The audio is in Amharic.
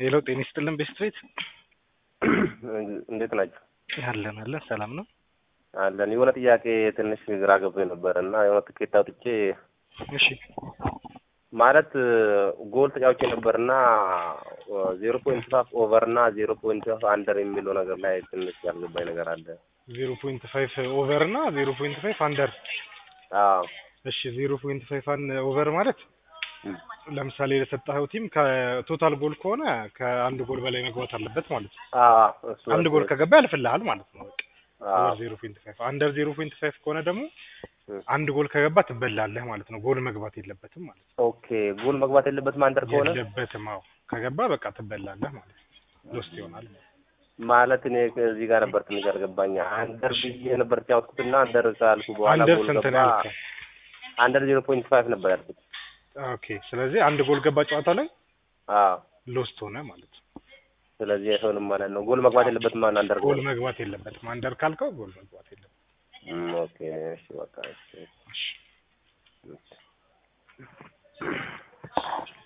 ሄሎ ጤና ይስጥልን ቤስት ቤት እንዴት ናቸው? አለን አለን ሰላም ነው አለን። የሆነ ጥያቄ ትንሽ ግራ ገብቶኝ ነበር እና የሆነ ትኬት አውጥቼ እሺ ማለት ጎል ተጫውቼ ነበር እና ዜሮ ፖይንት ፋፍ ኦቨር እና ዜሮ ፖይንት ፋፍ አንደር የሚለው ነገር ላይ ትንሽ ያልገባኝ ነገር አለ። ዜሮ ፖይንት ፋይቭ ኦቨር እና ዜሮ ፖይንት ፋይቭ አንደር አዎ እሺ ዜሮ ፖይንት ፋይቭ ኦቨር ማለት ለምሳሌ ለሰጠኸው ቲም ከቶታል ጎል ከሆነ ከአንድ ጎል በላይ መግባት አለበት ማለት ነው። አዎ እሱ አንድ ጎል ከገባ ያልፍልሃል ማለት ነው። በቃ አዎ ኦቨር ዜሮ ፖይንት ፋይቭ አንደር ዜሮ ፖይንት ፋይቭ ከሆነ ደግሞ አንድ ጎል ከገባ ትበላለህ ማለት ነው። ጎል መግባት የለበትም ማለት ነው። ኦኬ ጎል መግባት የለበትም አንደር ከሆነ የለበትም። አዎ ከገባ በቃ ትበላለህ ማለት ነው። ሎስት ይሆናል ማለት ነው። ማለት እኔ እዚህ ጋር ነበር ትንሽ ያልገባኝ አንደር ብዬ ነበር ያወጥኩትና አንደር ካልኩ በኋላ አንደር ጎል ስንት ነው ገባ ያልከው? አንደር ዜሮ ፖይንት ፋይቭ ነበር ያልኩት። ኦኬ ስለዚህ አንድ ጎል ገባ ጨዋታ ላይ አዎ ሎስት ሆነ ማለት ነው። ስለዚህ አይሆንም ማለት ነው። ጎል መግባት የለበትም ማለት አንደር ጎል ጎል መግባት የለበትም። አንደር ካልከው ጎል መግባት የለበትም። ኦኬ እሺ በቃ እሺ እሺ እሺ